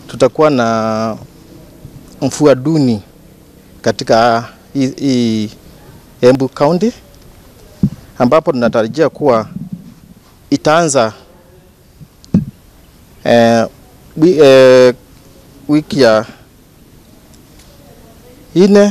tutakuwa na mvua duni katika hii- hii Embu County ambapo tunatarajia kuwa itaanza eh, wi, eh, wiki ya ine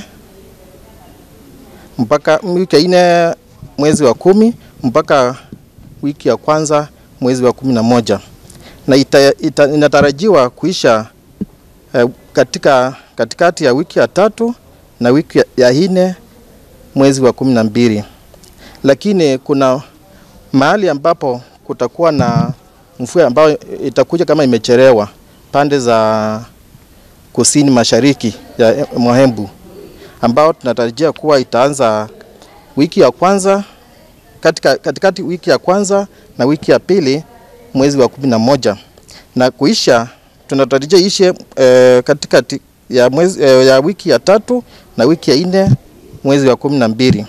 mpaka wiki ya ine mwezi wa kumi mpaka wiki ya kwanza mwezi wa kumi na moja na ita, ita, inatarajiwa kuisha eh, katika katikati ya wiki ya tatu na wiki ya, ya ine mwezi wa kumi na mbili, lakini kuna mahali ambapo kutakuwa na mvua ambayo itakuja kama imechelewa pande za kusini mashariki ya mwa Embu ambao tunatarajia kuwa itaanza wiki ya kwanza katika, katikati wiki ya kwanza na wiki ya pili mwezi wa kumi na moja na kuisha tunatarajia ishe eh, katikati ya, mwezi, eh, ya wiki ya tatu na wiki ya nne mwezi wa kumi na mbili.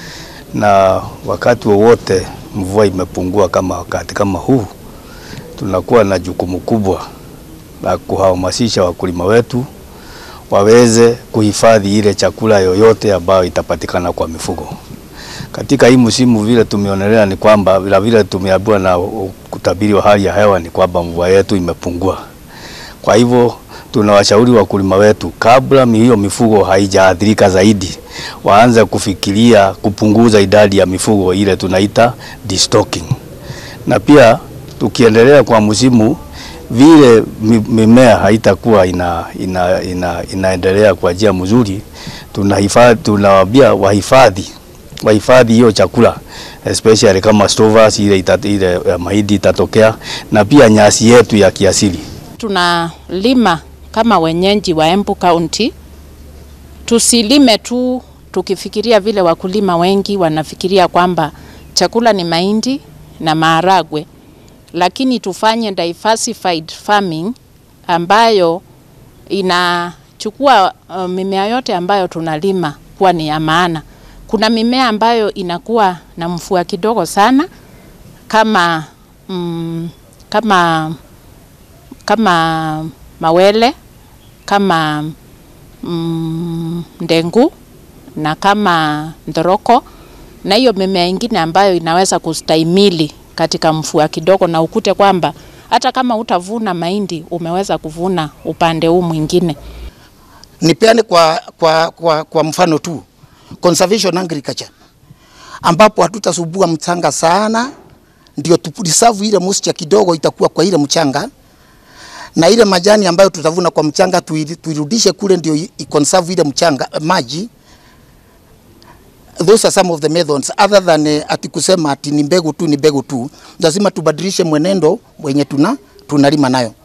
na wakati wowote mvua imepungua kama wakati kama huu, tunakuwa na jukumu kubwa la kuhamasisha wakulima wetu waweze kuhifadhi ile chakula yoyote ambayo itapatikana kwa mifugo. Katika hii msimu vile tumeonelea ni kwamba vile vile tumeambiwa na kutabiri wa hali ya hewa ni kwamba mvua yetu imepungua. Kwa hivyo tunawashauri wakulima wetu kabla mi- hiyo mifugo haijaathirika zaidi, waanze kufikiria kupunguza idadi ya mifugo ile tunaita destocking. Na pia tukiendelea kwa msimu vile mi- mimea haitakuwa ina, ina, ina, inaendelea kwa njia mzuri, tunahifadhi tunawaambia wahifadhi wahifadhi hiyo chakula especially kama stovers ile, ita, ile ya mahindi itatokea na pia nyasi yetu ya kiasili. tunalima kama wenyeji wa Embu County, tusilime tu tukifikiria vile wakulima wengi wanafikiria kwamba chakula ni mahindi na maharagwe, lakini tufanye diversified farming ambayo inachukua uh, mimea yote ambayo tunalima kuwa ni ya maana. Kuna mimea ambayo inakuwa na mvua kidogo sana kama mm, kama kama mawele kama mm, ndengu na kama ndoroko na hiyo mimea ingine ambayo inaweza kustahimili katika mvua kidogo, na ukute kwamba hata kama utavuna mahindi umeweza kuvuna upande huu mwingine. Nipeane kwa, kwa, kwa, kwa mfano tu conservation agriculture ambapo hatutasubua mchanga sana, ndio tupreserve ile moisture kidogo itakuwa kwa ile mchanga, na ile majani ambayo tutavuna kwa mchanga tuiri- tuirudishe kule, ndio i- iconserve ile mchanga maji. Those are some of the methods other than uh, ati kusema ati ni mbegu tu ni mbegu tu, lazima tubadilishe mwenendo wenye tuna tunalima nayo.